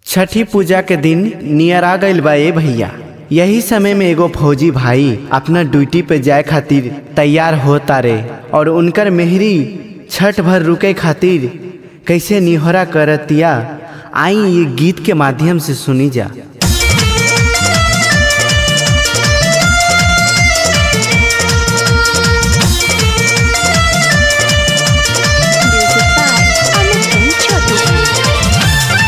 छठी पूजा के दिन नियर आ गइल बा ए भैया यही समय में एगो फौजी भाई अपना ड्यूटी पे जाए खातिर तैयार होता रे और उनकर मेहरी छठ भर रुके खातिर कैसे निहोरा करतिया आई ये गीत के माध्यम से सुनी जा Music by Amit and Chotu.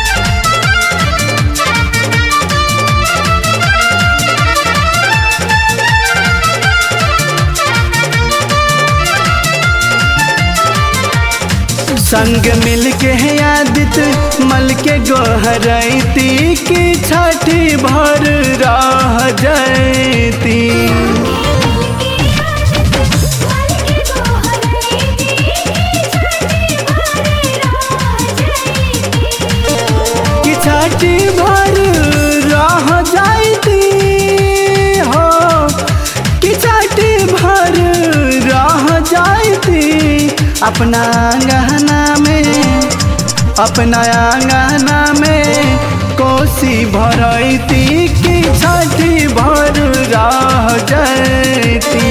संग मिल के है आदित मल के गोहरती की छठी भर रह जयती कि छठी भर रह जाती हो कि छठी भर रह जाती अपना गहना में अपना आंगना में कोसी भरती कि छठी भर रह जाती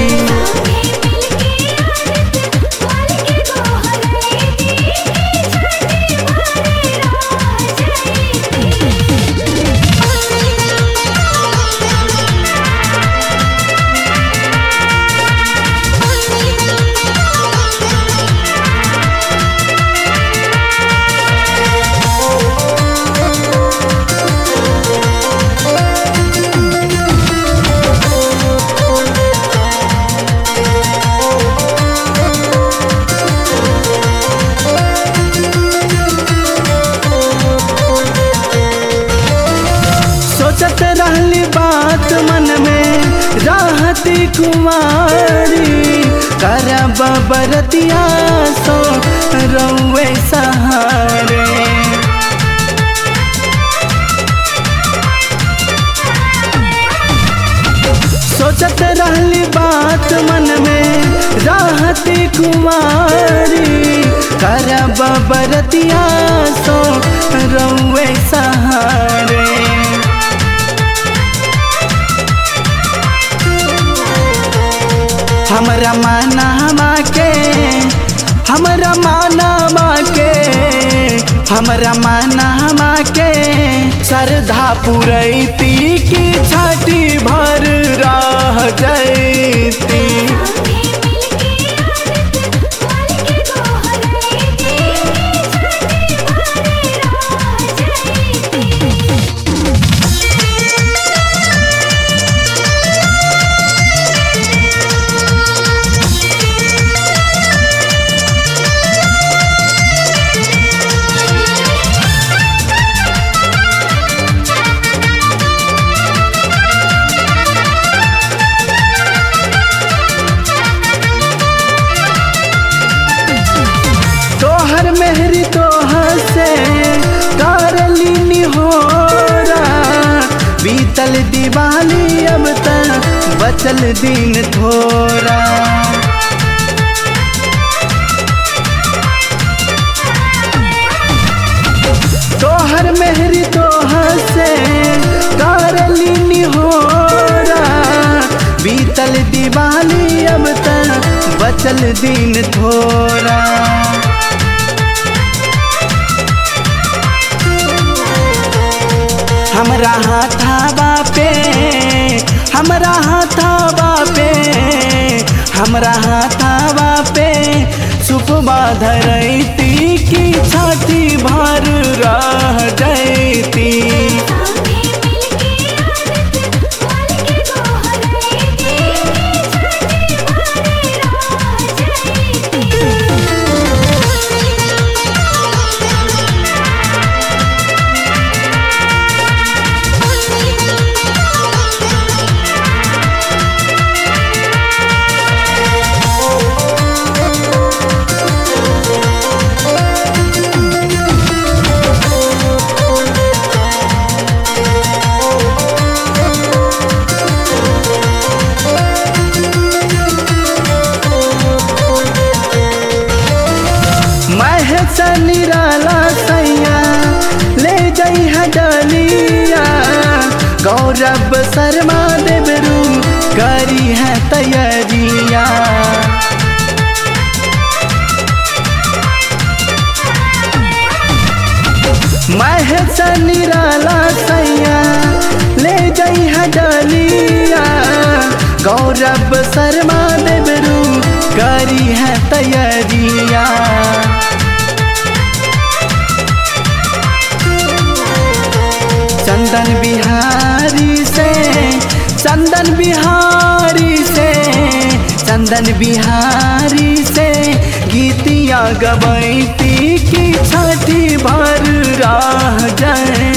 सोचत रहली बात मन में राहती कुमारी करब बरतिया सो रउए सहारे सोचत रहली बात मन में राहती कुमारी करब बरतिया सो रउए सहारे हमरा माना के हमरा माना के हमरा माना के श्रद्धा पुरैती की छठी भर रह जैती तोहर मेहरी तोहर से करली निहोरा बीतल दिवाली अब तक बचल दिन थोड़ा तोहर मेहरी तोहर से करली निहोरा बीतल दिवाली अब तक बचल दिन थोड़ा हमरा हाथाबा पे हमरा हाथाबा पे हमरा हाथाबा पे सुपबा धरैती की छाती भर रह जैती डलिया गौरव शर्मा देवरू करी है तैयारिया महेश निराला सैया ले गई है डलिया गौरव शर्मा देवरू करी है तैयारिया चंदन बिहारी से चंदन बिहारी से चंदन बिहारी से गीतिया गबैती की छठी भर राह जाए